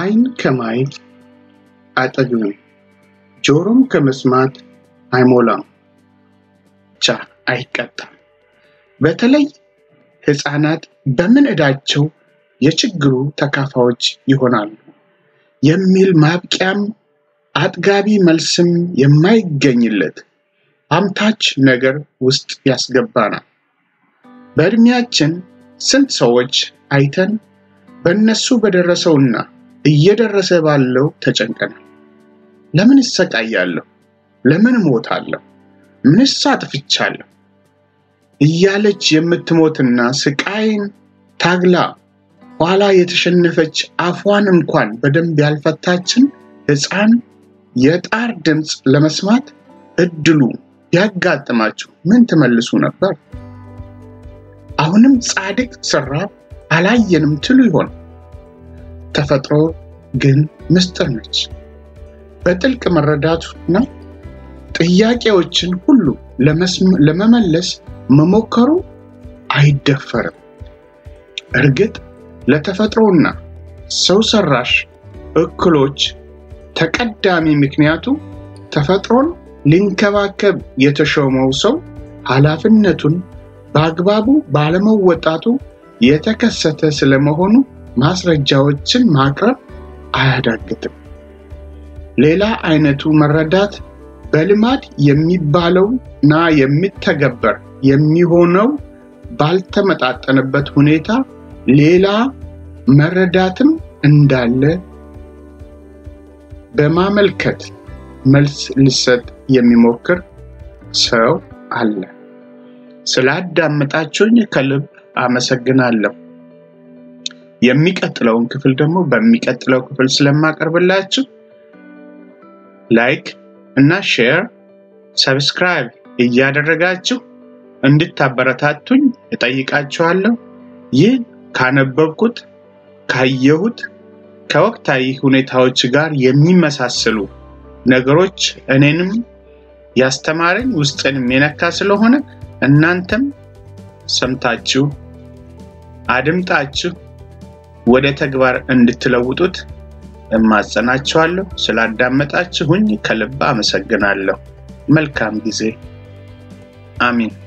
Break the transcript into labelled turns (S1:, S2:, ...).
S1: ዓይን ከማየት አጠግብም፣ ጆሮም ከመስማት አይሞላም፣ ብቻ አይቀጣም። በተለይ ሕፃናት በምን ዕዳቸው የችግሩ ተካፋዮች ይሆናሉ የሚል ማብቂያም አጥጋቢ መልስም የማይገኝለት አምታች ነገር ውስጥ ያስገባናል። በዕድሜያችን ስንት ሰዎች አይተን በእነሱ በደረሰውና እየደረሰ ባለው ተጨንቀናል። ለምን እሰቃያለሁ? ለምን እሞታለሁ? ምንስ አጥፍቻለሁ? እያለች የምትሞትና ስቃይን ታግላ ኋላ የተሸነፈች አፏን እንኳን በደንብ ያልፈታችን ሕፃን የጣር ድምፅ ለመስማት እድሉ ቢያጋጥማችሁ ምን ትመልሱ ነበር? አሁንም ጻድቅ ስራብ አላየንም ትሉ ይሆን? ተፈጥሮ ግን ምስጢር ነች። በጥልቅ መረዳቱና ጥያቄዎችን ሁሉ ለመመለስ መሞከሩ አይደፈርም። እርግጥ ለተፈጥሮና ሰው ሰራሽ እክሎች ተቀዳሚ ምክንያቱ ተፈጥሮን ሊንከባከብ የተሾመው ሰው ኃላፊነቱን በአግባቡ ባለመወጣቱ የተከሰተ ስለመሆኑ ማስረጃዎችን ማቅረብ አያዳግትም። ሌላ አይነቱ መረዳት በልማድ የሚባለው እና የሚተገበር የሚሆነው ባልተመጣጠነበት ሁኔታ ሌላ መረዳትም እንዳለ በማመልከት መልስ ሊሰጥ የሚሞክር ሰው አለ። ስላዳመጣችሁኝ ከልብ አመሰግናለሁ። የሚቀጥለውን ክፍል ደግሞ በሚቀጥለው ክፍል ስለማቀርብላችሁ ላይክ እና ሼር፣ ሰብስክራይብ እያደረጋችሁ እንድታበረታቱኝ እጠይቃችኋለሁ። ይህ ካነበብኩት ካየሁት ከወቅታዊ ሁኔታዎች ጋር የሚመሳሰሉ ነገሮች እኔንም ያስተማረኝ ውስጥንም የነካ ስለሆነ እናንተም ሰምታችሁ አድምጣችሁ ወደ ተግባር እንድትለውጡት እማጸናችኋለሁ። ስላዳመጣችሁኝ ከልብ አመሰግናለሁ። መልካም ጊዜ። አሚን።